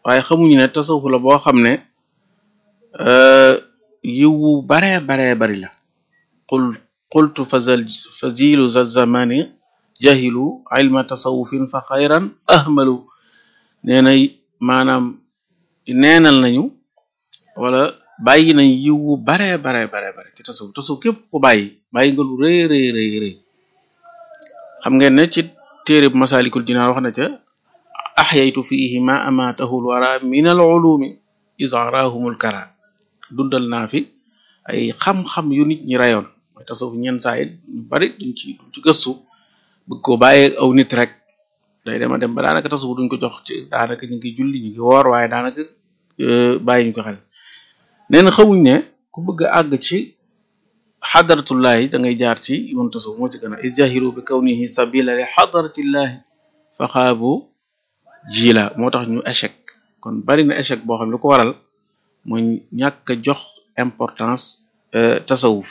waaye xamuñu ne tasawuf la boo xam ne yiwu baree baree bari la qul qultu fazal fa jilu za zamani jahilu ilma tasawufin fa xayran ahmalu nee na maanaam neenal nañu wala bàyyi nañ yiwu baree baree baree bare ci tasawuf tasawuf képp ko bàyyi bàyyi nga lu rëy rëy rëy rëy xam ngeen ne ci téere bu masalikul jinaan wax na ca axyaytu fiihi ma amaatahul wara min al ulumi isarahumul kara dundal naa fi ay xam-xam yu nit ñi rayoon mooy tasawuf ñenn saa yi ñu bari duñ ci duñ ci gëstu bëgg ko bàyyee aw nit rek day dema dem ba daanaka tasawuf duñ ko jox ci daanaka ñu ngi julli ñu ngi woor waaye daanaka bàyyi ñu ko xel nee na xamuñ ne ku bëgg a àgg ci xadaratullahi da ngay jaar ci yoon tasawuf moo ci gën a ijahiru bi kawnihi sabila li xadaratillahi fa xaabu jila moo tax ñu échec kon bari na échec boo xam ne lu ko waral mooy ñàkk a jox importance tasawuf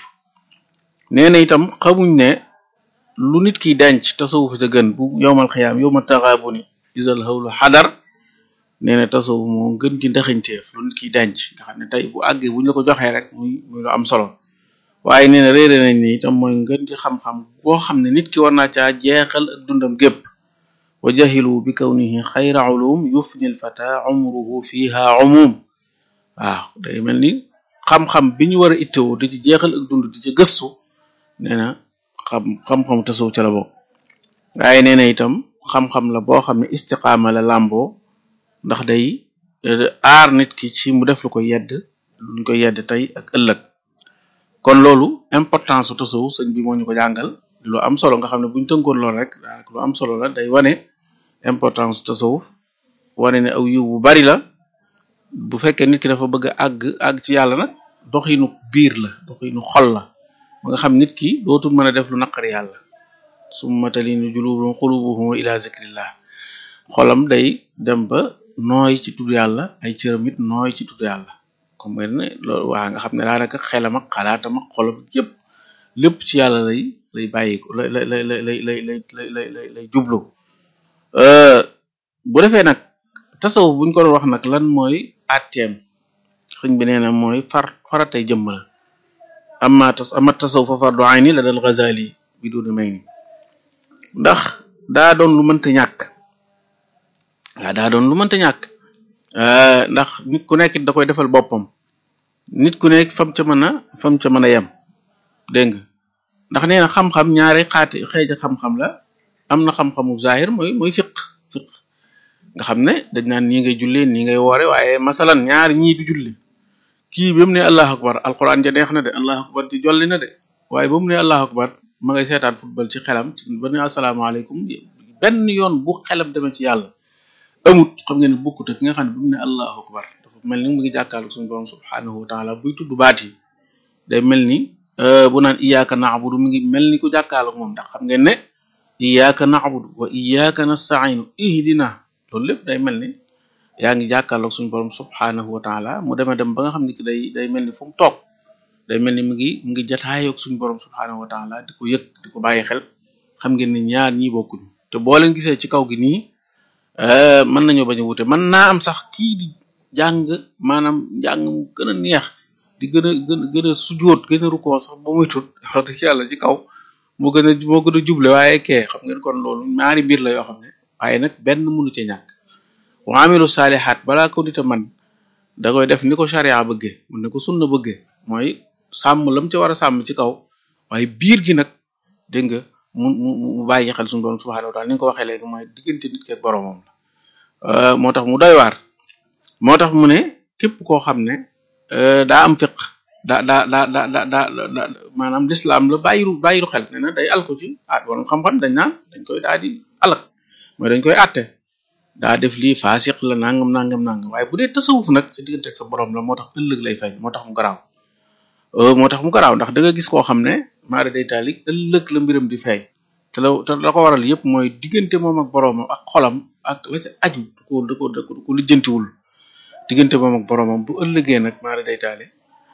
nee na itam xamuñ ne lu nit kiy denc tasawuf ca gën bu yowmal xiyaam yowma taxaabuni isal xawlu xadar nee na tasawuf moo gën ci ndaxañteef lu nit kiy denc nga xam ne tey bu àggee buñ la ko joxee rek muy muy lu am solo waaye nee na réere nañ ni itam mooy ngën ci xam-xam boo xam ne nit ki war naa caa jeexal ak dundam gépp wa jahilu bi kawnihi xayra ulum yufni l fata umruhu fiha umum waaw day mel ni xam-xam bi ñu war a ittewoo di ci jeexal ak dund di ci gëstu nee na xam xam-xam tasawuf ca la bokk waaye nee na itam xam-xam la boo xam ne istiqaama la làmboo ndax day aar nit ki ci mu def lu ko yedd luñ ko yedd tey ak ëllëg kon loolu importance su tasawuf sëñ bi moo ñu ko jàngal lu am solo nga xam ne buñ tënkoon lool rek daanaka lu am solo la day wane importance su tasawuf wane ne aw yiw bu bari la bu fekkee nit ki dafa bëgg a àgg àgg ci yàlla nag doxinu biir la doxinu xol la ba nga xam nit ki dootul mën a def lu naqari yàlla summa talinu julubuhum xulubuhum ila zikrillah xolam day dem ba nooy ci tudd yàlla ay cëram it nooy ci tudd yàlla comme ne loolu waa nga xam ne daanaka xelam ak xalaatam ak xolam yëpp lépp ci yàlla lay lay bàyyi ko lay lay lay lay lay lay lay lay lay jublu bu defee nag tasawuf buñ ko doon wax nag lan mooy atteem xëñ bi nee na mooy far faratay jëmm la amma tas amma tasawuf fa fardu ayni la dal Ghazali bi duna may ni ndax daa doon lu mënta ñàkk waaw daa doon lu mënta ñàkk ndax nit ku nekk da koy defal boppam nit ku nekk fam ca mën a fam ca mën a yem dégg nga ndax nee na xam-xam ñaari xaati xeeja xam-xam la am na xam-xamu zahir mooy mooy fiq fiq nga xam ne dañ naan nii ngay jullee nii ngay woore waaye masalan ñaari ñii du julli kii ba mu ne allahu akbar alquran ja neex na de allahu akbar ci jolli na de waaye ba mu ne allahu akbar ma ngay seetaan football ci xelam ba ne asalaamaaleykum benn yoon bu xelam demee ci yàlla amut xam ngeen ne bokkut ak ki nga xam ne bu mu ne allahu akbar dafa mel ni mu ngi jàkkaarloo suñu borom subhanahu wa taala buy tudd baat yi day mel ni bu naan iyyaka na'budu mi ngi mel ni ku jàkkaarloo moom ndax xam ngeen ne iyyaka na'budu wa iyyaka nasta'inu ihdina loolu lépp day mel ni yaa ngi jàkkaarloo suñu borom subhanahu wa taala mu demee dem ba nga xam ne ki day day mel ni fu mu toog day mel ni mu ngi mu ngi jataayoog suñu borom subhanahu wa taala di ko yëg di ko bàyyi xel xam ngeen ni ñaar ñi bokkuñ te boo leen gisee ci kaw gi nii mën nañoo bañ a wute mën naa am sax kii di jàng maanaam njàng mu gën a neex di gën a gën gën a sujoot gën a rukkoo sax ba muy tut wax dëgg yàlla ci kaw moo gën a moo gën a juble waaye kee xam ngeen kon loolu ñaari mbir la yoo xam ne waaye nag benn mënu ci ñàkk wa amilu saalihaat balaa ko nit a man da koy def ni ko charia bëggee mun ne ko sunna bëggee mooy sàmm lam ci war a sàmm ci kaw waaye biir gi nag dégg nga mu mu mu bàyyi xel suñu borom subhanahu wa taala ni nga ko waxee léegi mooy diggante nit ke boromam la moo tax mu doy waar moo tax mu ne képp koo xam ne daa am fiq daa daa daa daa daa daa maanaam lislaam la bàyyiru bàyyiru xel ne na day alko ci ah wala xam-xam dañ naan dañ koy daal di alak mooy dañ koy atte daa def lii faasiq la nangam nangam nangam waaye bu dee tasawuf nag sa diggante ak sa borom la moo tax ëllëg lay feeñ moo tax mu garaaw moo tax mu garaaw ndax da nga gis koo xam ne maara day taalik ëllëg la mbiram di feeñ te la te la ko waral yëpp mooy diggante moom ak boroomam ak xolam ak la ca aju da ko da ko da ko lijjantiwul diggante moom ak boroomam bu ëllëgee nag maara day taali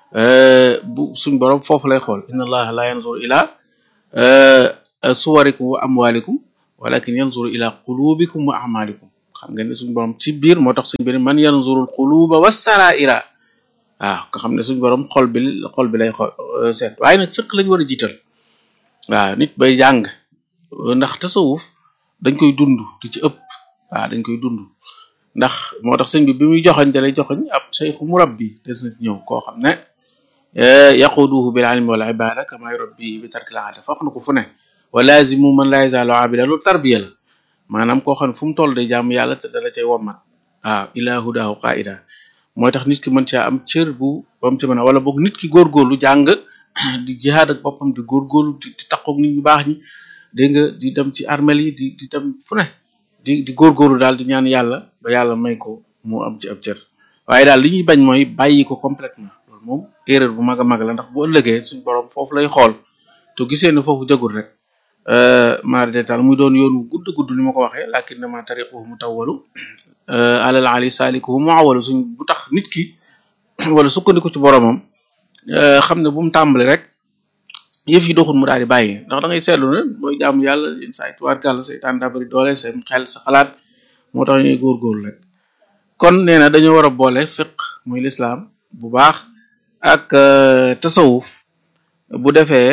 bu suñ borom foofu lay xool inna allaha la yanzur ila suwarikum wa amwalikum walakin yanzuru ila qulubikum wa amalikum xam nga ne suñ borom ci biir moo tax suñ bi ne man yanzurul quluba wassaraira waaw nga xam ne suñ borom xol bi xol bi lay xol seet waaye nag fiq lañ war a jiital waaw nit bay jàng ndax tasawuf dañ koy dund di ci ëpp waaw dañ koy dund ndax moo tax sëñ bi bi muy joxoñ da lay joxoñ ab sayxu murabbi des na ci ñëw koo xam ne yaquduhu bil ilmi wal ibada kama yurabbi bi tarkil aada foog na ko fu ne wa lazimu man la yazalu abida loolu tarbiya la maanaam koo xam ne fu mu toll day jaamu yàlla te dala cay wommat waaw ila hudahu qaida mooy tax nit ki mën caa am cër bu ba mu ci mën a wala boog nit ki góorgóorlu jàng di jihaad ak boppam di góorgóorlu di di takkoog nit ñu baax ñi dégg nga di dem ci armel yi di di dem fu ne di di góorgóorlu daal di ñaan yàlla ba yàlla may ko mu am ci ab cër waaye daal li ñuy bañ mooy bàyyi ko complètement loolu moom erreur bu mag a mag la ndax bu ëllëgee suñ borom foofu lay xool te gisee ne foofu jagul rek mari détal muy doon yoonu gudd gudd ni ma ko waxee lakin dama tariquhu mu tawwalu alal ali salikuhu mu awalu suñ bu tax nit ki wala sukkandiku ci boromam xam ne bu mu tàmbali rek yëf yi doxul mu daal di bàyyi ndax da ngay seetlu ne mooy jaamu yàlla yenn saa yi tubaarkàlla seytaan daa bëri doole seen xel sa xalaat moo tax ñuy góorgóorlu rek kon nee na dañoo war a boole fiq muy lislaam bu baax ak tasawuf bu defee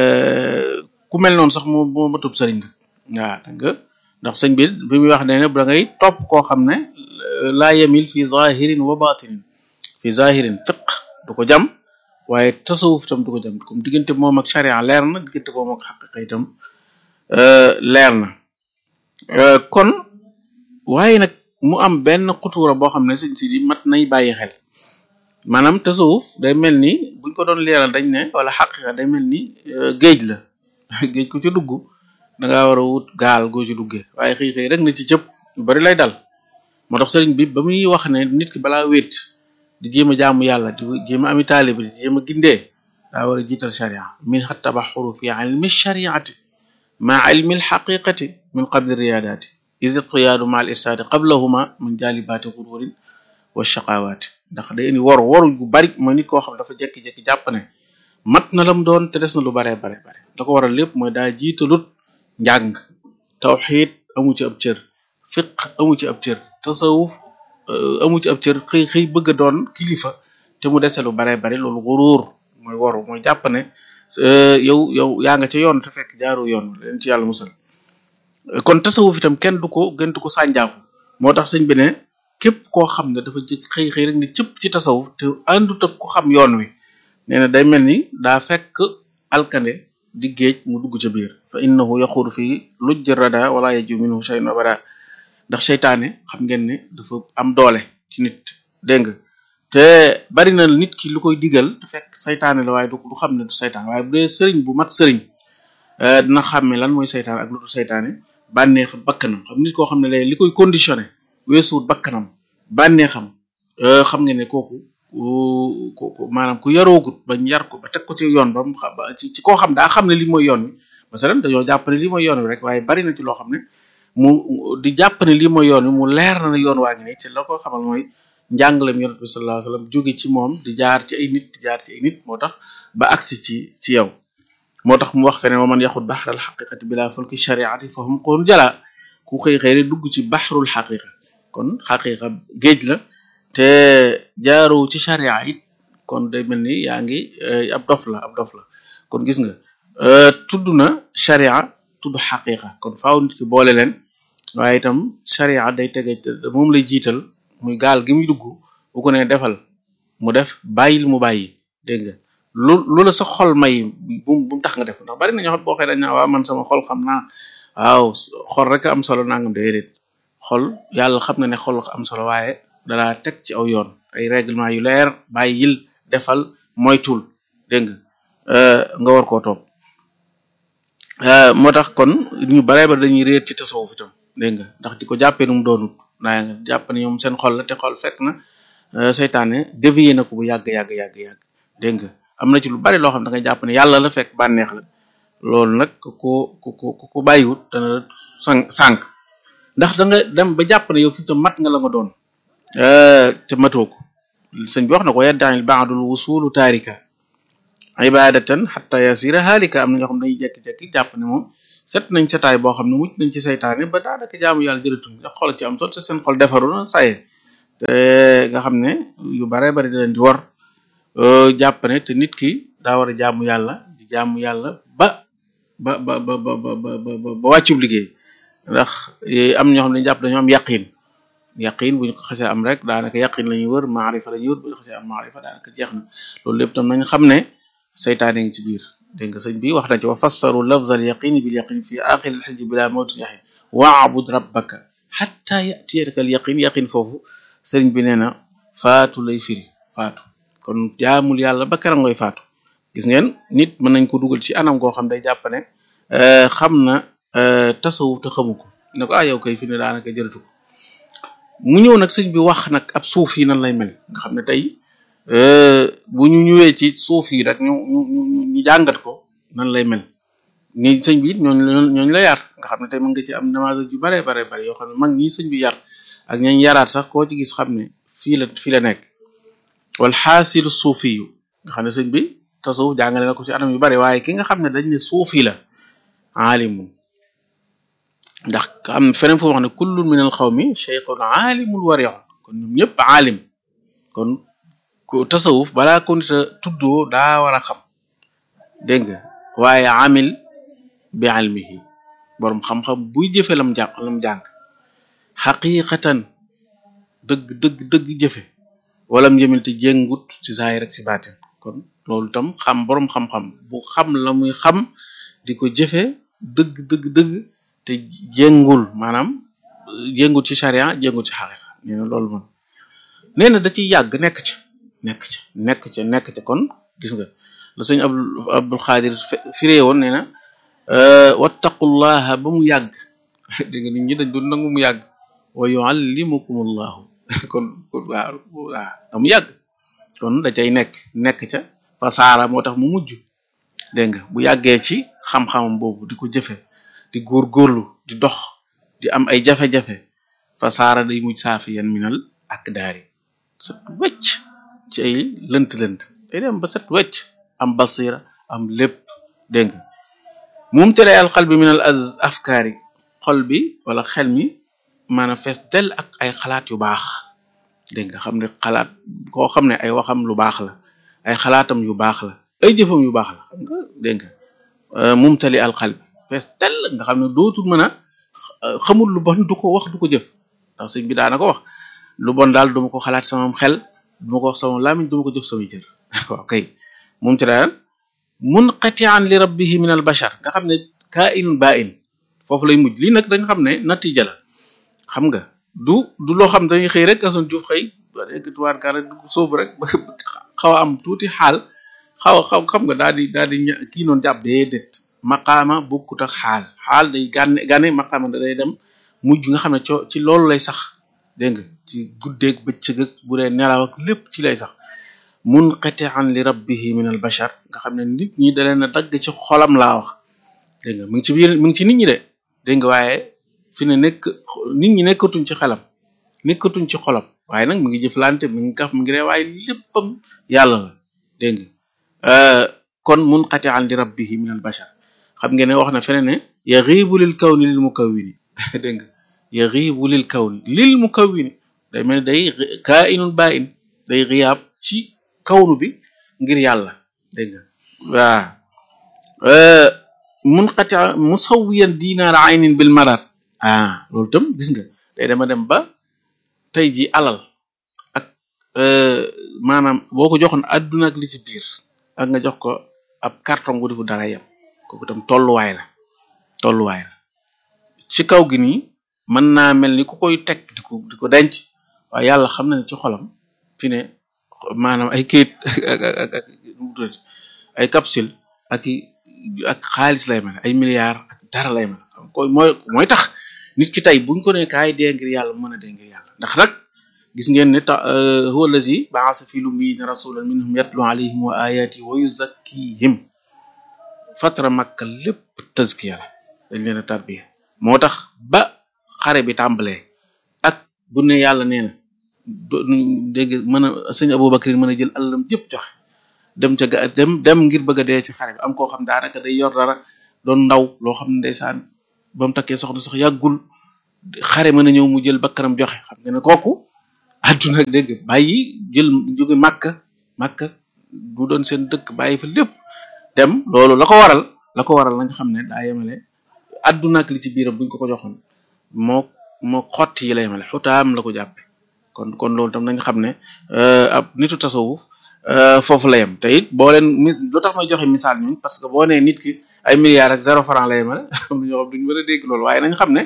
ku mel noonu sax moo moo matub sëriñ nga waaw danga ndax sëñ bi bi muy wax ne ne da ngay topp koo xam ne laa yemil fi zahirin wa batinin fi zahirin fiq du ko jam waaye tasawuf itam du ko jam comme diggante moom ak charia leer na diggante moom ak xaqiqa itam leer na kon waaye nag mu am benn xutuura boo xam ne sëñ si di mat nay bàyyi xel maanaam tasawuf day mel ni buñ ko doon leeral dañ ne wala xaqiqa day mel ni géej la géej ku ci dugg da ngaa war a wut gaal goo ci duggee waaye xëy xëy rek na ci cëpp yu bari lay dal moo tax sëriñ bi ba muy wax ne nit ki balaa wéet di jéem a jaamu yàlla di jéem a ami taalibi di jéem a gindee daa war a jiital sharia min xa tabaxuru fi ilmi shariati ma ilmi alxaqiqati min qabli riyadaati is iqtiyaadu ma al irsaadi qablahuma min jaalibaati xururin wa shaqawaati ndax day indi waru waru gu bari mooy nit koo xam dafa jekki-jekki jàpp ne mat na lam doon te des na lu baree bare bare da ko waral lépp mooy daa jiitalut njàng tawxiid amu ci ab cër fiq amu ci ab cër tasawuf amu ci ab cër xëy xëy bëgg a doon kilifa te mu dese lu baree bari loolu waruur mooy waru mooy jàpp ne yow yow yaa nga ca yoon te fekk jaaru yoon leen ci yàlla musal kon tasawuf itam kenn du ko gën du ko sànjaafu moo tax sëñ bi ne képp koo xam ne dafa jëkk xëy xëy rek ni cëpp ci tasawuf te àndut ak ko xam yoon wi nee na day mel ni daa fekk alkande di géej mu dugg ca biir fa innahu yaxuuru fii lujj rada wala yaju minhu shay'un abada ndax seytaane xam ngeen ne dafa am doole ci nit dégg nga te bari na nit ki lu koy digal te fekk seytaane la waaye du du xam ne du seytaane waaye bu dee sëriñ bu mat sëriñ dina xàmme lan mooy seytaane ak lu du seytaane bànneex bakkanam xam nit koo xam ne lay li koy conditionné weesuwut bakkanam bànneexam xam nga ne kooku ku maanaam ku yaroogut bañ yar ko ba teg ko ci yoon ba mu xam ci ci koo xam daa xam ne lii mooy yoon wi masalan dañoo jàpp ne lii mooy yoon wi rek waaye bari na ci loo xam ne mu di jàpp ne lii mooy yoon wi mu leer na ne yoon waa ngi ne ci la ko xamal mooy njàngalem yonent bi sallallahu alayhi wasallam jóge ci moom di jaar ci ay nit di jaar ci ay nit moo tax ba agsi ci ci yow moo tax mu wax feneen wa man yaxut baxral xaqiqati bila fulki shariati fa hum qoon jala ku xëy xëy rek dugg ci baxrul xaqiqa kon xaqiqa géej la te jaaru ci sharia it kon day mel ni yaa ngi ab dof la ab dof la kon gis nga tudd na sharia tudd xaqiqa kon faaw nit ki boole leen waaye itam sharia day tege moom lay jiital muy gaal gi muy dugg bu ko ne defal mu def bàyyil mu bàyyi dégg nga lu lu la sa xol may bu bu mu tax nga def ndax bari na ñoo xam boo xëy dañ naa waaw man sama xol xam naa waaw xol rek am solo nangam déedéet xol yàlla xam na ne xol am solo waaye dalaa teg ci aw yoon ay règlement yu leer bàyyil defal moytul dégg nga nga war koo topp moo tax kon ñu baree ba dañuy réer ci tasawuf itam dégg nga ndax di ko jàppee nu mu doonut naa nga jàpp ne ñoom seen xol la te xol fekk na seytaane dévié na ko bu yàgg yàgg yàgg yàgg dégg nga am na ci lu bari loo xam da nga jàpp ne yàlla la fekk bànneex la loolu nag ku ku ku ku bàyyiwut dana la sànq sànq ndax da nga dem ba jàpp ne yow fi tam mat nga la nga doon te matoo ko sëñ bi wax na ko yaddaanil baadul wusulu taarika ibadatan xatta yasira haalika am na ñoo xam dañuy jekki-jekki jàpp ne moom set nañ setaay boo xam ne mucc nañ ci saytaane ba daanaka jaamu yàlla jërëtul ndax xol ci am sot te seen xol defaru na saye te nga xam ne yu bare bari da leen di war jàpp ne te nit ki daa war a jaamu yàlla di jaamu yàlla ba ba ba ba ba ba ba ba wàccub liggéey ndax am ñoo xam ne jàpp dañoo am yaqin yaqin bu ñu ko xasee am rek daanaka yaqin la ñuy wër maarifa la ñuy wër bu ñu xasee am maarifa daanaka jeex na loolu lépp tam nañ xam ne saytaane ngi ci biir dégg nga sëñ bi wax na ci wa fassaru lafz al yaqini bil yaqin fi axir al xijj bila mawtin yaxin waabud rabbaka xatta yatiyaka al yaqin yaqin foofu sëriñ bi nee na faatu lay firi faatu kon jaamul yàlla ba kera ngoy faatu gis ngeen nit mën nañ ko dugal ci anam goo xam day jàpp ne xam na tasawuf te xamu ko ne ko ah yow kay fi ne daanaka jërëtu ko mu ñëw nag sëñ bi wax nag ab suuf yi nan lay mel nga xam ne tey bu ñu ñëwee ci suuf yi rek ñu ñu ñu ñu jàngat ko nan lay mel ni sëñ bi it ñooñu la ñooñu la yar nga xam ne tey mën nga ci am namage yu bare bare bare yoo xam ne mag ñi sëñ bi yar ak ñañ yaraat sax koo ci gis xam ne fii la fii la nekk wal xaasilu suufi yu nga xam ne sëñ bi tasawuf jàngale na ko ci anam yu bare waaye ki nga xam ne dañ ne suufi la aalimun ndax am feneen foo wax ne kullun min al xawmi cheikhun aalimul wariun kon ñoom ñëpp aalim kon ko tasawuf balaa ko nit a tuddoo daa war a xam dégg nga waaye amil bi almihi borom xam-xam buy jëfe lam jàng lam jàng xaqiqatan dëgg dëgg dëgg jëfe walam jëmil te jéngut ci saay rek ci baatin kon loolu tam xam borom xam-xam bu xam la muy xam di ko jëfe dëgg dëgg dëgg te jéngul maanaam jéngul ci charia jéngul ci xaqiqa nee na loolu moom nee na da ciy yàgg nekk ci nekk ci nekk ci nekk ci kon gis nga la sëñ abdul abdul xaadir firee woon nee na wattaqullaha ba mu yàgg dégg nga nit ñi dañ doon nangu mu yàgg wa yuallimukumullahu kon kon waaw waaw da mu yàgg kon da cay nekk nekk ca fasaara moo tax mu mujj dégg nga bu yàggee ci xam-xamam boobu di ko jëfe di góorgóorlu di dox di am ay jafe-jafe fasaara day mujj saafi yan minal ak daari set wecc ci ay lënt-lënt day dem ba set wecc am basira am lépp dégg nga moom tere al xal bi minal az afkaari xol bi wala xel mi maanaam fees del ak ay xalaat yu baax dégg nga xam ne xalaat koo xam ne ay waxam lu baax la ay xalaatam yu baax la ay jëfam yu baax la xam nga dégg nga mumtali al xal bi fees del nga xam ne dootul mën a xamul lu bon du ko wax du ko jëf ndax sëñ bi daana ko wax lu bon daal duma ko xalaat sama xel duma ko wax sama làmmiñ duma ko jëf sama jër waaw kay moom ci daal munqati'an li rabbihi min al bashar nga xam ne kaa'inun baa'in foofu lay mujj lii nag dañ xam ne natija la xam nga du du loo xam dañuy xëy rek ason juuf xëy tuwaar ka rek dugg sóobu rek xaw a am tuuti xaal xaw a xaw xam nga daal di daal di kii noonu jàpp déedéet maqaama bokkut ak xaal xaal day gànne gànne maqaama da day dem mujj nga xam ne co ci loolu lay sax dégg nga ci guddeeg bëccëg ak bu dee nelaw ak lépp ci lay sax munqati'an li rabbihi min al bashar nga xam ne nit ñi da leen a dagg ci xolam laa wax dégg nga mu ngi ci biir mu ngi ci nit ñi de dégg nga waaye fi ne nekk nit ñi nekkatuñ ci xelam nekkatuñ ci xolam waaye nag mu ngi jëflante mi ngi kaf mi ngi ree waaye léppam yàlla la dégg nga kon munqati'an li rabbihi min al bashar xam ngeen ne wax na fene ne yaghibu lil kawni lil mukawwini dégg nga yaghibu lil kawni lil mukawwini day mel day kaa'inun baa'in day xiyaab ci kawnu bi ngir yàlla dégg nga waaw munqati musawwiyan dinaar aynin bil marar ah loolu tam gis nga day dama dem ba tey ji alal ak maanaam boo ko joxoon adduna ak li ci biir ak nga jox ko ab carton bu defu dara yam kooku tam tolluwaay la tolluwaay la ci kaw gi nii mën naa mel ni ku koy teg di ko di ko denc waaye yàlla xam na ne ci xolam fi ne maanaam ay kayit ak ak ak ay capsule ak ak xaalis lay mel ay milliards ak dara lay mel koy mooy mooy tax nit ki tey buñ ko ne kaay dee ngir yàlla mën a dee ngir yàlla ndax nag gis ngeen ne ta huwa allazi ba'asa fi lummiina rasulan minhum yatlu alayhim wa ayati wa yuzakkihim fatra makka lépp tazkiya la dañ leen a tarbiya moo tax ba xare bi tàmbalee ak bu ne yàlla nee na dégg mën a sëñ Abubakar mën a jël alalam jëpp joxe dem ca ga dem dem ngir bëgg a dee ci xare bi am koo xam daanaka day yor dara doon ndaw loo xam ne ndeysaan ba mu takkee soxna sax yàggul xare mën a ñëw mu jël bakkanam joxe xam nga ne kooku àdduna dégg bàyyi jël jóge màkka màkka mu doon seen dëkk bàyyi fa lépp dem loolu la ko waral la ko waral nañ xam ne daa yemale àdduna ak li ci biiram buñ ko ko joxoon moo moo xotti yi la yemale xutaam la ko jàppe kon kon loolu tam nañ xam ne ab nitu tasawuf foofu la yem te it boo leen mi lu tax may joxe misaal ñun parce que boo nee nit ki ay milliards ak zéro franc la yemale am na ñoo xam duñu mën a dégg loolu waaye nañ xam ne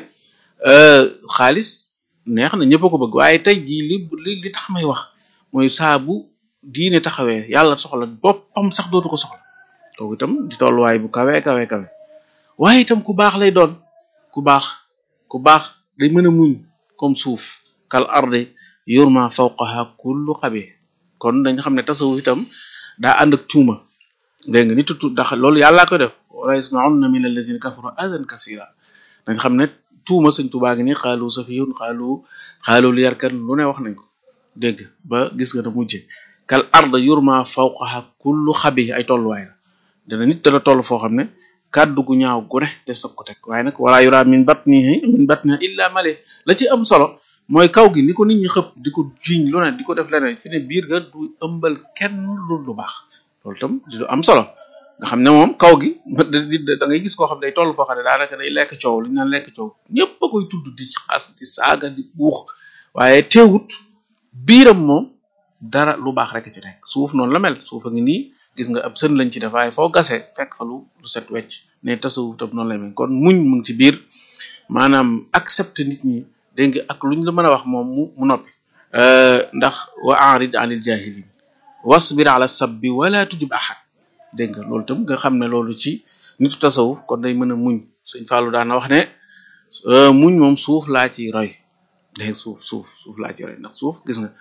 xaalis neex na ñëpp a ko bëgg waaye tey jii li li li tax may wax mooy saa bu diine taxawee yàlla soxla boppam sax dootu ko soxla kooku itam di tolluwaay bu kawe kawe kawe waaye itam ku baax lay doon ku baax ku baax day mën a muñ comme suuf kal arde yurma fawqaha kullu xabi kon dañ xam ne tasawuf itam daa ànd ak tuuma dégg nga nitu tu ndax loolu yàllaa koy def wala yasmaunna min allazina kafaru adan kasira dañ xam ne tuuma sëñ tubaa ngi ni xaalu safiyun xaalu xaalu li yarkan lu ne wax nañ ko dégg ba gis nga na mujje kal arda yurma fawqaha kullu xabi ay tolluwaay la dana nit dana toll foo xam ne kàddu gu ñaaw gu ne te soog ko teg waaye nag wala yura min batnihi min batniha illa male la ci am solo mooy kaw gi ni ko nit ñi xëpp di ko jiñ lu ne di ko def leneen fi ne biir ga du ëmbal kenn lu lu baax loolu tam di lu am solo nga xam ne moom kaw gi da ngay gis koo xam ne day toll foo xam ne daanaka day lekk coow li ñu naan lekk coow ñëpp a koy tudd di xas di saaga di buux waaye teewut biiram moom dara lu baax rek ci nekk suuf noonu la mel suuf a ngi nii gis nga ab sën lañ ci def waaye foo gasee fekk fa lu lu set wecc ne tasawuf tam noonu la mel kon muñ mu ngi ci biir maanaam accepter nit ñi dégg nga ak luñ la mën a wax moom mu mu noppi ndax wa arid anil jahilin wasbir ala sabbi wala tujib ahad dégg nga loolu tam nga xam ne loolu ci nitu tasawuf kon day mën a muñ suñ Fallou daana wax ne muñ moom suuf laa ci roy dégg suuf suuf suuf laa ci roy ndax suuf gis nga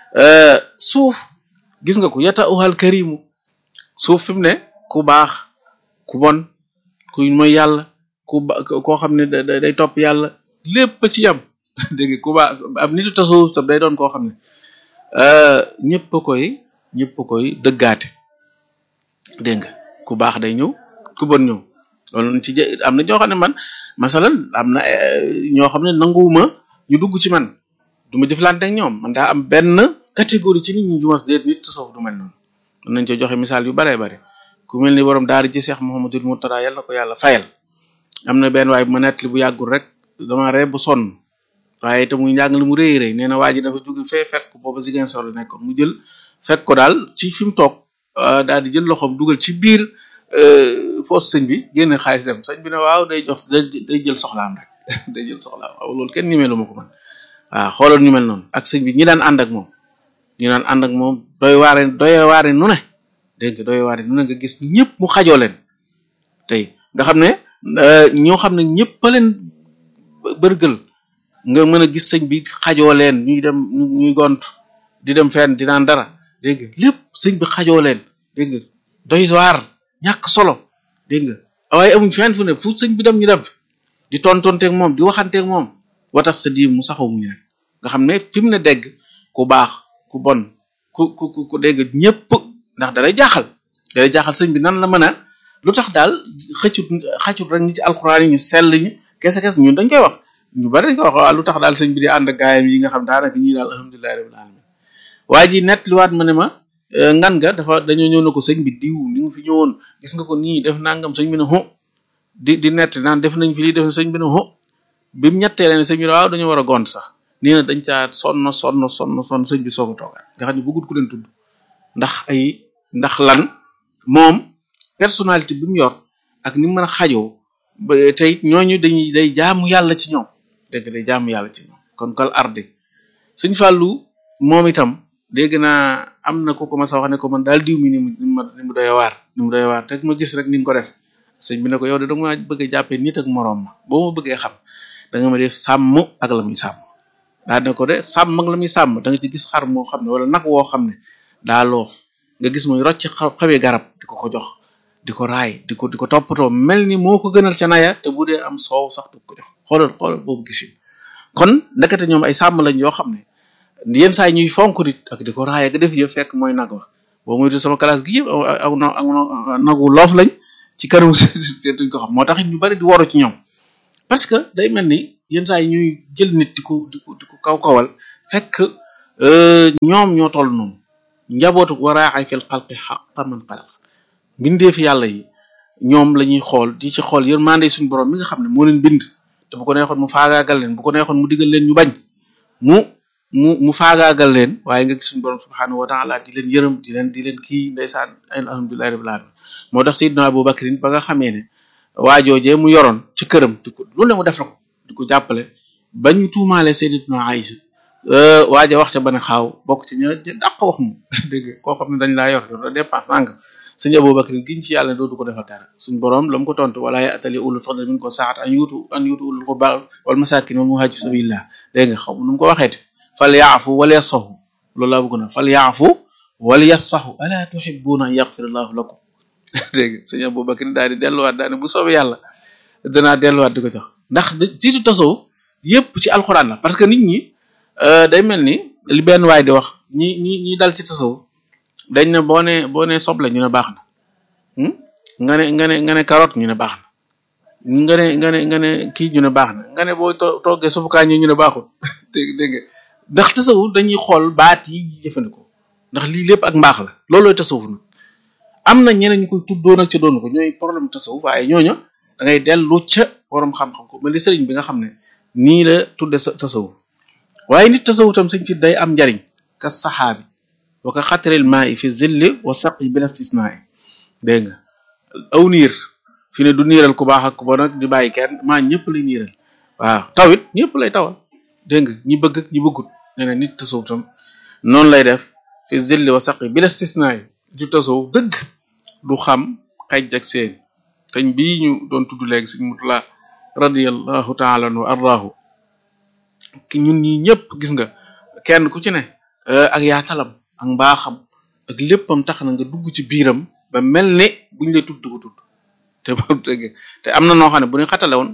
suuf gis nga ko yata uhal karimu suuf fi mu ne ku baax ku bon ku mooy yàlla ku ba koo xam ne day topp yàlla lépp ci yam dégg nga ku baax ab nitu tasawuf tam day doon koo xam ne ñëpp a koy ñëpp a koy dëggaate dégg nga ku baax day ñëw ku bon ñëw loolu ci am na ñoo xam ne man masalan am na ñoo xam ne nanguwuma ñu dugg ci man du ma jëflante ak ñoom man daa am benn catégorie ci nit ñi jumas déet nit tasawuf du mel noonu mën nañ ci joxe misaal yu baree bare ku mel ni borom daara ji Cheikh Mouhamadul Mourtada yàlla na ko yàlla fayal am na benn waay bu ma nettali bu yàggul rek dama ree bu sonn waaye te muy njàng li mu rëy rëy nee na waa ji dafa jóge fee fekk booba Ziguinchor la nekkoon mu jël fekk ko daal ci fi mu toog daal di jël loxoom dugal ci biir poos sëñ bi génne xaalis dem sëñ bi ne waaw day jox day jël soxlaam rek day jël soxlaam waaw loolu kenn nimeelu ma ko man waaw xoolal ñu mel noonu ak sëñ bi ñi daan ànd ak moom ñi daan ànd ak moom doy waare doy waare nu ne dégg nga doy waare nu ne nga gis ñëpp mu xajoo leen tey nga xam ne ñoo xam ne ñëpp a leen bërgël nga mën a gis sëñ bi xajoo leen ñuy dem ñuy gont di dem fenn di naan dara dégg nga lépp sëñ bi xajoo leen dégg nga doy waar ñàkk solo dégg nga waaye amuñ fenn fu ne fu sëñ bi dem ñu dem di tontonteeg moom di waxanteeg moom watax sa di mu saxaw muñu rek nga xam ne fi mu ne dégg ku baax ku bon ku ku ku dégg ñëpp ndax dalay jaaxal dalay jaaxal sëñ bi nan la mën a lu tax daal xëccut xëccut rek ñi ci alxuraan yi ñu sell ñu kese kese ñun dañ koy wax ñu bari dañ koy wax waaw lu tax daal sëñ bi di ànd ak gaayam yi nga xam daanaka ñii daal alhamdulilahi rabbil alamin waa ji nett liwaat ma ne ma ngan nga dafa dañoo ñëw na ko sëñ bi diw ni nga fi ñëwoon gis nga ko nii def nangam sëñ bi ne ho di di nett naan def nañ fi lii def sëñ bi ne ho bi mu ñettee leen sëñ bi ne waaw dañoo war a gont sax nee na dañ caa sonn sonn sonn sonn sëñ bi soog a toogaat nga xam ne bëggut ku leen tudd ndax ay ndax lan moom personnalité bi mu yor ak ni mu mën a xajoo ba tey ñooñu dañuy day jaamu yàlla ci ñoom dégg day jaamu yàlla ci ñoom kon kal arde suñ fàllu moom itam dégg naa am na ko ko ma sa wax ne ko man daal diw mi ni mu ni mu ni mu doy waar ni mu doy waar te ma gis rek ni nga ko def sëñ bi ne ko yow de danga ma bëgg a jàppee nit ak moroom ma boo ma bëggee xam da nga ma def sàmm ak la muy sàmm daa ne ko de sàmm ak la muy sàmm da nga ci gis xar moo xam ne wala nag woo xam ne daa loof nga gis muy rocc xawee garab di ko ko jox di ko raay di ko di ko toppatoo mel ni moo ko gënal ca naya te bu dee am soow sax du ko jox xoolal xoolal boobu gisin kon ndekete ñoom ay sàmm lañ yoo xam ne yenn saa yi ñuy fonk nit ak di ko raay ak def yëpp fekk mooy nag wa boo muy sama classe gi yëpp aw nagu loof lañ ci kanamu seen duñ ko xam moo tax it ñu bari di waru ci ñoom parce que day mel ni yenn saa yi ñuy jël nit di ko di ko di ko kaw kawal fekk ñoom ñoo toll noonu njabootu waraaxay fil xalqi xaqan man xalaq mbindee fi yàlla yi ñoom la ñuy xool di ci xool yërmande suñu borom mi nga xam ne moo leen bind te bu ko neexoon mu faagaagal leen bu ko neexoon mu digal leen ñu bañ mu mu mu faagaagal leen waaye nga gis suñu borom subhanahu wa taala di leen yërëm di leen di leen kii ndeysaan alhamdulillahi rabbil alamin moo tax Seydina Abu Bakrin ba nga xamee ne waajoojee mu yoroon ci këram di ko lu ne mu def la ko di ko jàppale ba ñu tuumaale Sayyidatuna Aïcha waaja wax ca ba ne xaaw bokk ci ña dàq wax mu dégg nga koo xam ne dañ laa yor yor la dépense sàng suñu Abu Bakrin giñ ci yàlla dootu ko defal dara suñ borom la mu ko tontu wala ya atali ulul fadl min ko saat an yuutu an yuutu ulul qurba wal masakin wal muhajir sabilillah dégg nga xaw nu mu ko waxeeti fal yaafu wal yasfahu loolu laa bëgg na fal yaafu wal yasfahu ala tuhibbuna an yaghfir allahu lakum dégg nga suñu Abu Bakrin daal di delluwaat daal ne bu soobee yàlla danaa delluwaat di ko jox ndax jiitu tasawuf yépp ci alxuraan la parce que nit ñi day mel ni li benn waay di wax ñi ñi ñi dal ci tasawuf dañ ne boo ne boo ne soble ñu ne baax na nga ne nga ne nga ne carotte ñu ne baax na nga ne nga ne nga ne kii ñu ne baax na nga ne boo toggee sufukaa ñu ñu ne baaxul dégg dégg nga ndax tasawuf dañuy xool baat yi jëfandikoo ndax lii lépp ak mbaax la loolooy tasawuf nag am na ñeneen ñu koy tuddoon ak ca doon ko ñooy problème tasawuf waaye ñooñu da ngay dellu ca borom xam-xam ko mel ni sëriñ bi nga xam ne nii la tudde tasawuf waaye nit tasawuf tam sëñ ci day am njariñ ka saxaabi wa ka xataril maa i fi zilli wa saqi bila istisnaa dégg nga aw niir fi ne du niiral ku baax ak ku bon ak di bàyyi kenn maa ñëpp lay niiral waaw tawit ñëpp lay tawal dégg nga ñi bëgg ak ñi bëggut nee na nit tasawuf tam noonu lay def fi zilli wa saqi bila istisnaa du tasawuf dëgg du xam xej ak seen kañ bii ñu doon tudd léegi sëñ mutula radiyallahu taala anhu ardaahu ki ñun ñi ñëpp gis nga kenn ku ci ne ak yaatalam ak mbaaxam ak léppam tax na nga dugg ci biiram ba mel ne buñ lay tudd ko tudd te dëgg te am na noo xam ne bu ñu xatale woon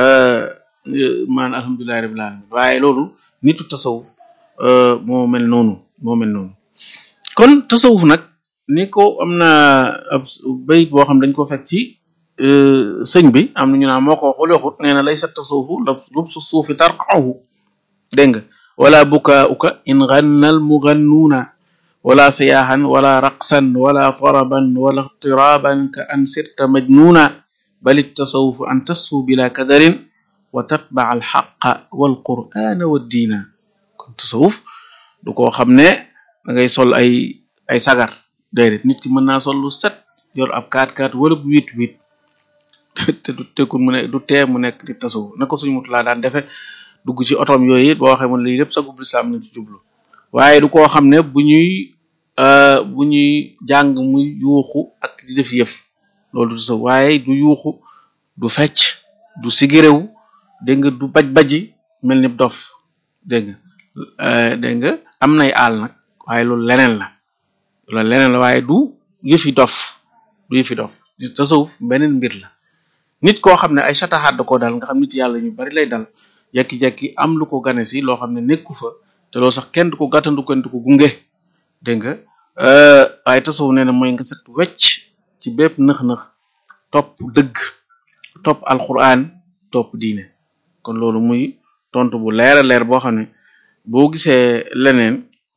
maan alhamdulillahi rabbil alamin waaye loolu nitu tasawuf moo mel noonu moo mel noonu kon tasawuf nag ni ko am na ab bayit boo xam dañ ko fekk ci sëñ bi am na ñu naan moo ko waxul waxut nee na lay sa tasawufu la lubsu suufi tarqahu dégg nga wala bukaauka in gannal mugannuuna wala siyaahan wala raqsan wala taraban wala iqtiraban ka an sirta majnuuna bal tasawufu an tasfu bila kadarin wa tatbaa alxaqa walqur'ana waddiina kon tasawuf du koo xam ne da ngay sol ay ay sagar déedéet nit ki mën naa sol lu set yor ab kaat kaat wala bu wit wit te du tekkul mu ne du tee mu nekk di tasawuf na ko suñu mut laa daan defe dugg ci otom yooyu it boo waxee mun lii lépp sagub lislaam nañ ci jublu waaye du koo xam ne bu ñuy bu ñuy jàng muy yuuxu ak di def yëf loolu du tasawuf waaye du yuuxu du fecc du sigiréw dégg nga du baj baji mel ni dof dégg nga dégg nga am nay aal nag waaye loolu leneen la loolu leneen la waaye du yëfi dof du yëfi dof tasawuf beneen mbir la nit koo xam ne ay sataxaat da koo dal nga xam nit yàlla ñu bari lay dal jekki-jekki am lu ko gane si loo xam ne nekku fa te loolu sax kenn du ko gàttandu kenn du ko gunge dégg nga waaye tasawuf nee na mooy nga set wecc ci bépp nëx-nëx topp dëgg topp alquran topp diine kon loolu muy tontu bu leer a leer boo xam ne boo gisee leneen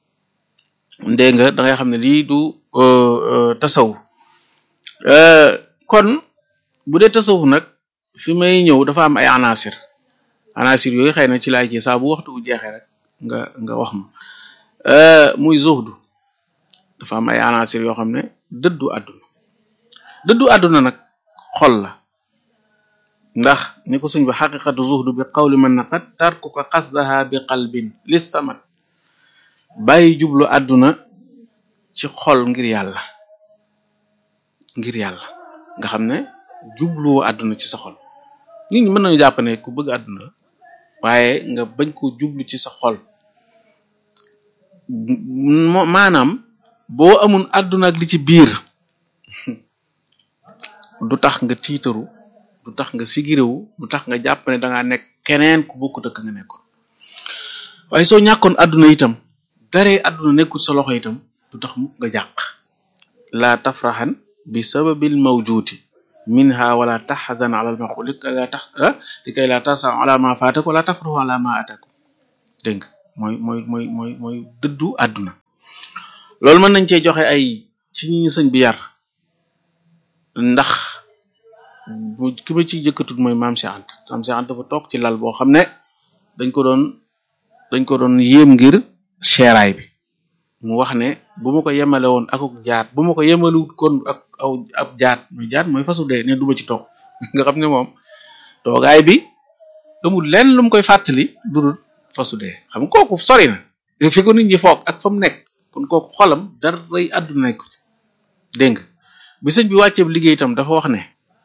dégg nga da ngay xam ne lii du tasawuf kon bu dee tasawuf nag fi may ñëw dafa am ay anasir anasir yooyu xëy na ci laay ci saa bu waxtu bu jeexee rek nga nga wax ma muy zuhdu dafa am ay anasir yoo xam ne dëddu àdduna dëddu àdduna nag xol la ndax ni ko suñ bi xaqiqatu zuhdu bi qawli man naqat tarkuka qasdaha bi qalbin lis samat bàyyi jublu àdduna ci xol ngir yàlla ngir yàlla nga xam ne jubluwoo àdduna ci sa xol nit ñi mën nañu jàpp ne ku bëgg àdduna la waaye nga bañ ko jublu ci sa xol maanaam boo amun àdduna ak li ci biir du tax nga tiitaru du tax nga sigiréwu du tax nga jàpp ne dangaa nekk keneen ku bokkut ak nga nekkoon waaye soo ñàkkoon àdduna itam daree àdduna nekkul sa loxo itam du tax mukk nga jàq laa tafraxan bi sababil mawjuuti minha wala taxzan ala al maqul li kay la tax li kay la tasa ala ma fatak wala tafrahu ala ma atakum dégg nga mooy mooy mooy mooy mooy dëddu àdduna loolu mën nañ cee joxe ay ci ñi sëñ bi yar ndax bu ki ma ci jëkkatut mooy maam Cheikh Anta maam Cheikh Anta dafa toog ci lal boo xam ne dañ ko doon dañ ko doon yéem ngir seeraay bi mu wax ne bu ma ko yemale woon akuk jaat bu ma ko yemalewut kon ak aw ab jaat muy jaat mooy fasu dee ne duma ci toog nga xam ne moom toogaay bi amul lenn lu mu koy fàttali dudul fasu dee xam nga kooku sori na fi ko nit ñi foog ak fa mu nekk kon kooku xolam dara rëy àdduna nekk dégg nga bi sëñ bi wàcceeb liggéey itam dafa wax ne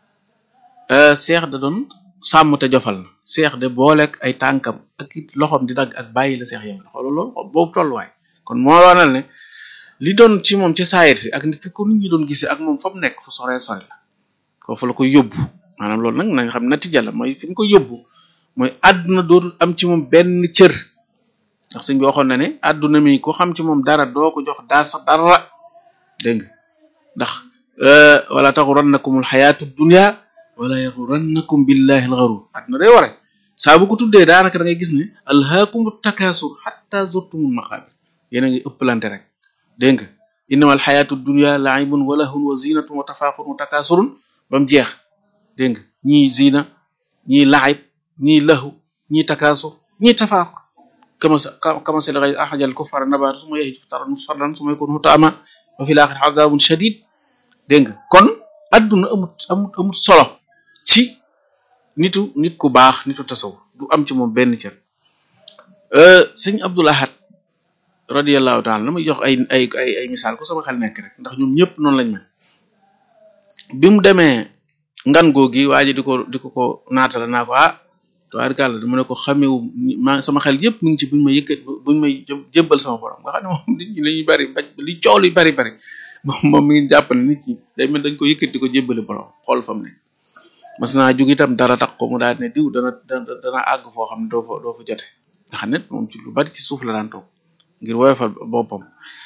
seex da doon sàmm te jofal na seex de booleeg ay tànkam ak it loxoom di dagg ak bàyyi la seex yem la xoolal loolu boobu tolluwaay kon moo waral ne li doon ci moom ci saayir si ak nit ko nit ñi doon gisee ak moom fa mu nekk fu soree sore la foofu la ko yóbbu maanaam loolu nag nañ xam natija la mooy fi mu ko yóbbu mooy àdduna dootul am ci moom benn cër ndax sëñ bi waxoon na ne àdduna mi ko xam ci moom dara doo ko jox daal sax dara dégg nga ndax wala taxurannakumul xayaatu dunya wala yaxurannakum billahi alxarur àdduna day ware saa bu ko tuddee daanaka da ngay gis ne alhaakumu takaasur xatta zurtumul maqaabir yéen a ngi ëppalante rek dégg nga innama alxayaatu dunya laibun wa lahun wa zinatun wa tafaaxurun wa takaasurun ba mu jeex dégg nga ñii zina ñii laib ñii lahu ñii takaasur ñii tafaaxur kama kama si la axajal kuffara nabaatu suma yahij taran musfarran suma yakun hutaama wa fil axir azabun shadid dégg nga kon adduna amut amut amut solo ci nitu nit ku baax nitu tasaw du am ci moom benn cër sëñ Abdul Ahad radiyallahu taala la muy jox ay ay ay ay misaal ko sama xel nekk rek ndax ñoom ñëpp noonu lañ mel bi mu demee ngan googi waa ji di ko di ko ko naatala naa ko ah tubaarkàlla dama ne ko xamewu ma sama xel yëpp mu ngi ci buñ ma yëkkat buñ may jébbal sama borom nga xam ne moom nit ñi lañuy bari baj li coow li bari bari moom moom mi ngi jàpp ne nit ñi day mel dañ ko yëkkat di ko jébbali borom xool fa mu ne mas naa jóg itam dara tax ko mu daal ne diw dana dana dana àgg foo xam ne doo fa doo fa jote nga xam ne moom ci lu bari ci suuf la daan toog ngir woyofal boppam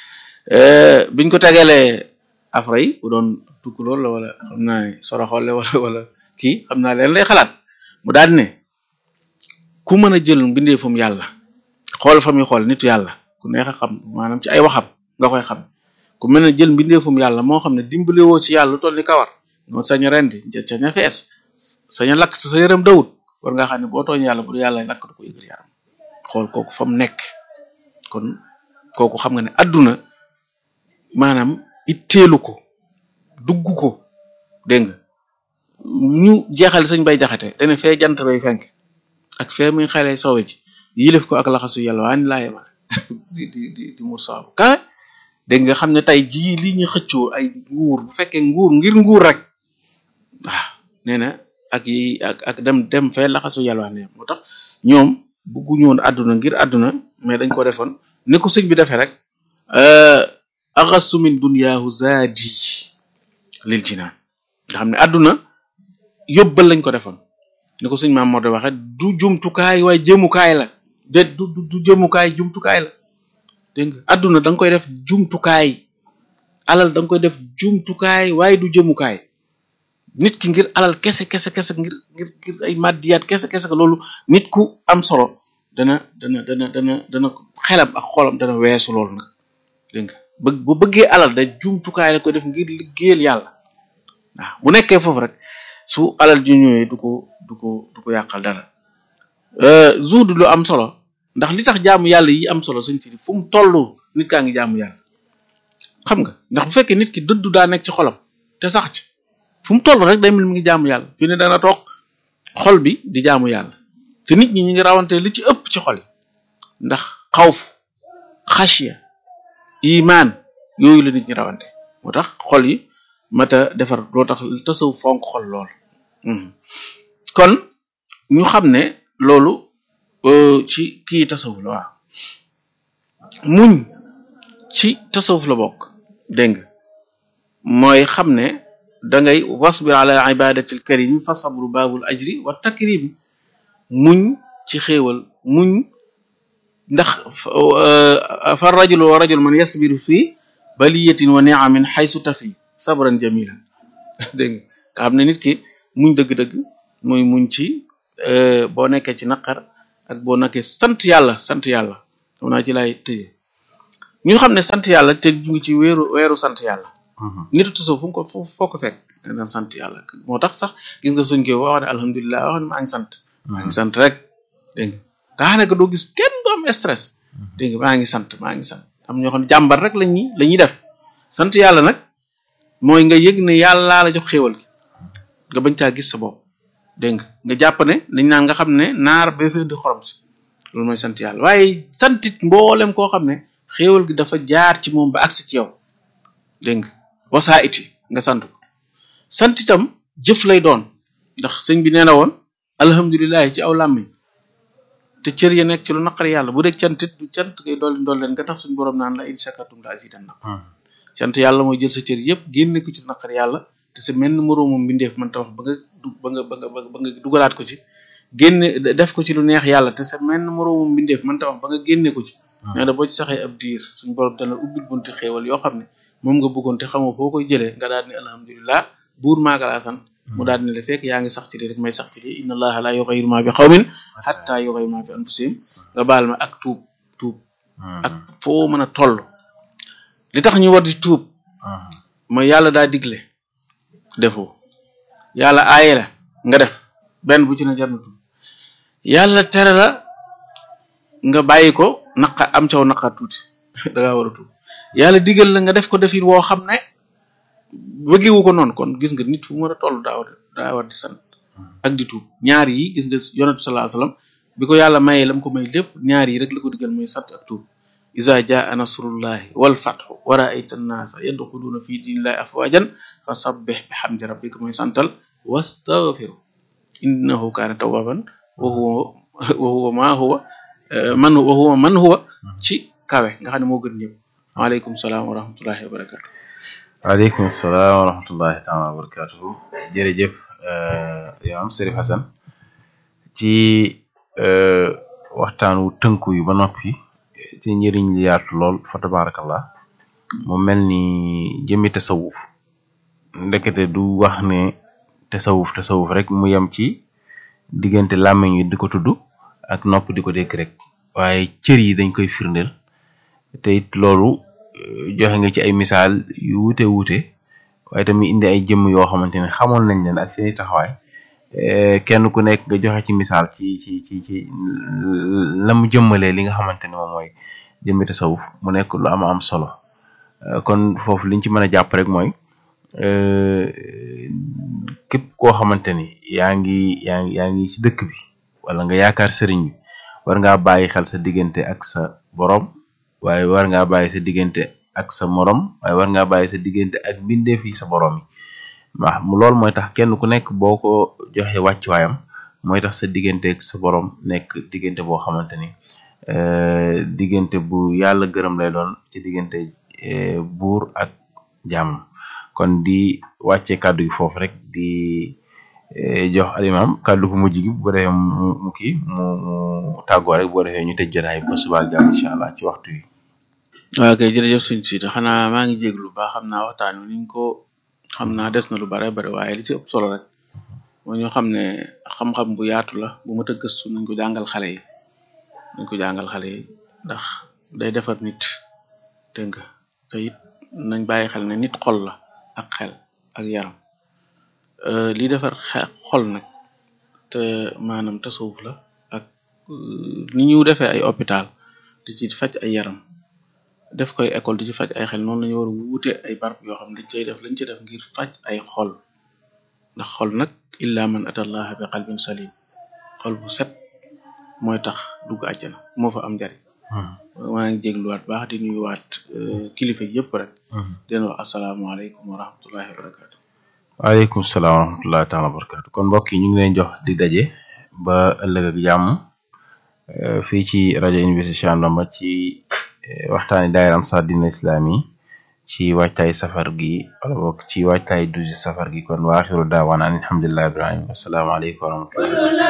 biñ ko tegalee afra yi bu doon tukk lool la wala xam naa ne soroxolle wala wala kii xam naa leen lay xalaat mu daal ne ku mën a jël mbindeefum yàlla xool fa muy xool nitu yàlla ku neex a xam maanaam ci ay waxam nga koy xam ku mën a jël mbindeefum yàlla moo xam ne dimbale woo ci yàlla lu toll ni kawar nga sañ a rendi sañ a fees sañ a lakk sa yaram dawut war nga xam ne boo tooñ yàlla bu yàlla lakk du ko yëgal yaram xool kooku fa mu nekk kon kooku xam nga ne adduna maanaam itteelu ko dugg ko dégg nga ñu jeexal sëñ bay jaxate dane fee jant bay fenk ak fee muy xale sowe ji yilif ko ak laxasu yàlla waa ni laa yemale di di di di mur saabu kawe dégg nga xam ne tey jii li ñu xëccoo ay nguur bu fekkee nguur ngir nguur rek waaw nee na ak yi ak ak dem dem fee laxasu yàlla waa ne moo tax ñoom bugguñu woon àdduna ngir àdduna mais dañ ko defoon ni ko sëñ bi defee rek axastu min duniyaahu zaadi lil jinaan nga xam ne àdduna yóbbal lañ ko defoon ni ko sëñ maam moo de waxe du jumtukaay waaye jëmukaay la de du du jëmukaay jumtukaay la dégg nga àdduna da nga koy def jumtukaay alal da nga koy def jumtukaay waaye du jëmukaay nit ki ngir alal kese kese kese ngir ngir ngir ay maddiyaat kese kese loolu nit ku am solo dana dana dana dana dana xelam ak xolam dana weesu loolu nag dégg nga bëgg bu bëggee alal da jumtukaay la koy def ngir liggéeyal yàlla waaw bu nekkee foofu rek su alal ju ñëwee du ko du ko du ko yàqal dara zuud lu am solo ndax li tax jaamu yàlla yi am solo suñ si fu mu toll nit kaa ngi jaamu yàlla xam nga ndax bu fekkee nit ki dëddu daa nekk ci xolam te sax ci fu mu toll rek day mel mi ngi jaamu yàlla fi ne dana toog xol bi di jaamu yàlla te nit ñi ñi ngi rawante li ci ëpp ci xol yi ndax xawf xashiya iman yooyu la nit ñi rawante moo tax xol yi mata defar loo tax tasaw fonk xol lool kon ñu xam ne loolu ci kii tasawuf la waaw muñ ci tasawuf la bokk dégg nga mooy xam ne da ngay wasbir ala ibadatil karim fa sabru baabul ajri wa takrim muñ ci xéewal muñ ndax fa rajul wa rajul man yasbiru fi baliyatin wa ni'amin xaysu tafi sabran jamilan dégg nga nga xam ne nit ki muñ dëgg-dëgg muy muñ ci boo nekkee ci naqar ak boo nekkee sant yàlla sant yàlla xam naa ci laay tëje ñu xam ne sant yàlla te ñu ngi ci weeru weeru sant yàlla nitu tasawuf fu ko foo ko fekk daan sant yàlla moo tax sax gis nga suñ ko wax ne alhamdulilah wax ne maa ngi sant maa ngi sant rek dégg nga nga xam ne que doo gis kenn du am stress dégg nga maa ngi sant maa ngi sant am ñoo xam ne jàmbar rek la ñuy la ñuy def sant yàlla nag mooy nga yëg ne yàlla la jox xéewal gi nga bañ caa gis sa bopp dégg nga nga jàpp ne dañ naan nga xam ne naar ba fee di xorom si loolu mooy sant yàlla waaye santit mboolem koo xam ne xéewal gi dafa jaar ci moom ba agsi ci yow dégg nga wasaa iti nga sant ko sant itam jëf lay doon ndax sëñ bi nee na woon alhamdulilah ci aw làmmiñ te cër ya nekk ci lu naqari yàlla bu dee cantit du cant ngay dolli dolli leen nga tax suñu borom naan la in shakartum la azidannakum cant yàlla mooy jël sa cër yëpp génne ko ci naqari yàlla te sa menn moroomam mbindeef man ta wax ba nga du ba nga ba nga ba nga dugalaat ko ci génne def ko ci lu neex yàlla te sa menn moroomam mbindeef man ta wax ba nga génne ko ci nee na boo ci saxee ab diir suñu borom dana ubbil bunti xéewal yoo xam ne moom nga bëggoon te xamoo foo koy jëlee nga daal ni alhamdulilah buur maaga laa sant mu daal ne la fekk yaa ngi sax ci lii rek may sax ci lii inna allaha la yughayyiru ma bi qawmin hatta yughayyiru ma bi anfusihim nga baal ma ak tuub tuub ak foo mën a toll li tax ñu war di tuub mooy yàlla daa digle defoo yàlla aaye la nga def benn bu ci ne jar na tuub yàlla tere la nga bàyyi ko naqa am caw naqar tuuti da ngaa war a tuub yàlla digal la nga def ko defin woo xam ne bëggewu ko noonu kon gis nga nit fu mu war a toll daa war daa war di sant ak di tuub ñaar yi gis nga yonent bi sallallahu alayhi wasallam bi ko yàlla mayee lam ko may lépp ñaar yi rek la ko digal mooy sant ak tuub iza jaa nasrullahi wal fathu wa ra'ayta an-nasa yadkhuluna fi dinillahi afwajan fasabbih bihamdi rabbika mooy santal wastaghfiru innahu kana tawwaban wa huwa wa huwa ma huwa man wa huwa man huwa ci kawe nga xam ne moo gën ñëpp waaleykum salaam wa rahmatullahi wa barakatu waaleykum salaam wa rahmatullahi taala wa barakatuhu jërëjëf imam Serif Hasan ci waxtaan wu tënku yu ba noppi ci njëriñ li yaatu lool fa tabarakallah mu mel ni jëmmi tasawuf ndekete du wax ne tasawuf tasawuf rek mu yem ci diggante làmmiñ yi di ko tudd ak nopp di ko dégg rek waaye cër yi dañ koy firndeel te it loolu joxe nga ci ay misaal yu wuute wuute waaye tamit indi ay jëmm yoo xamante ne xamoon nañ leen ak seeni taxawaay kenn ku nekk nga joxe ci misaal ci ci ci ci la mu jëmmalee li nga xamante ne moom mooy jëmmi tasawuf mu nekk lu am am solo kon foofu liñ ci mën a jàpp rek mooy képp koo xamante ni yaa ngi yaa ngi yaa ngi ci dëkk bi wala nga yaakaar sëriñ bi war ngaa bàyyi xel sa diggante ak sa borom waaye war ngaa bàyyi sa diggante ak sa morom waaye war ngaa bàyyi sa diggante ak mbindeef yi sa borom yi waaw mu loolu mooy tax kenn ku nekk boo ko joxe wàccuwaayam mooy tax sa diggante ak sa borom nekk diggante boo xamante ni diggante bu yàlla gërëm lay doon ci diggante buur ak jàmm kon di wàcce kàddu gi foofu rek di jox alimam kàddu gu mujj gi bu ko defee mu mu kii mu mu tàggoo rek bu ko defee ñu tëj jotaay ba suba ak jàmm incha allah ci waxtu yi. waaw kay jërëjëf suñ siita xanaa maa ngi jéglu baax xam naa waxtaan wi niñ ko xam naa des na lu bare bare waaye li ci ëpp solo rek moo ñu xam ne xam-xam bu yaatu la bu mat a gëstu nañ ko jàngal xale yi nañ ko jàngal xale yi ndax day defar nit dégg nga te it nañ bàyyi xel ne nit xol la ak xel ak yaram li defar xol nag te maanaam tasawuf la ak ni ñu defee ay hôpital di ci faj ay yaram def koy école di ci faj ay xel noonu lañu war a wuute ay barab yoo xam ne dañ cay def lañ ci def ngir faj ay xol ndax xol nag illa man atallaha bi qalbin salim xol bu set mooy tax dugg àjjana moo fa am njariñ maa ngi jégluwaat baax di nuyuwaat kilifa yëpp rek di leen wax asalaamaaleykum wa rahmatullahi wa barakatu waaleykum salaam wa rahmatullahi taala wa barakatu kon mbokk yi ñu ngi leen jox di daje ba ëllëg ak jàmm fii ci rajo Université Cheikh Anta Bamba ci waxtaani daayira Ansar Dine Islami ci waajtaay safar gi wala boog ci waajtaay dusi safar gi kon waaxiru daawaan an alhamdulillahi rabbil alamin asalaamaaleykum wa rahmatullahi